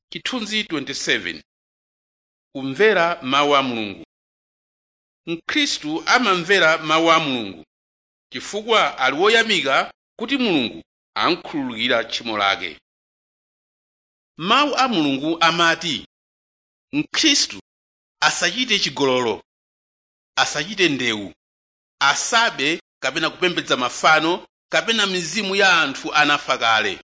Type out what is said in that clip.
chithunzi 27 kumvera mawu a mulungu mkhristu amamvera mawu a mulungu chifukwa ali woyamika kuti mulungu amkhululukira tchimo lake mawu a mulungu amati mkhristu asachite chigololo asachite ndewu asabe kapena kupembedza mafano kapena mizimu ya anthu anafa kale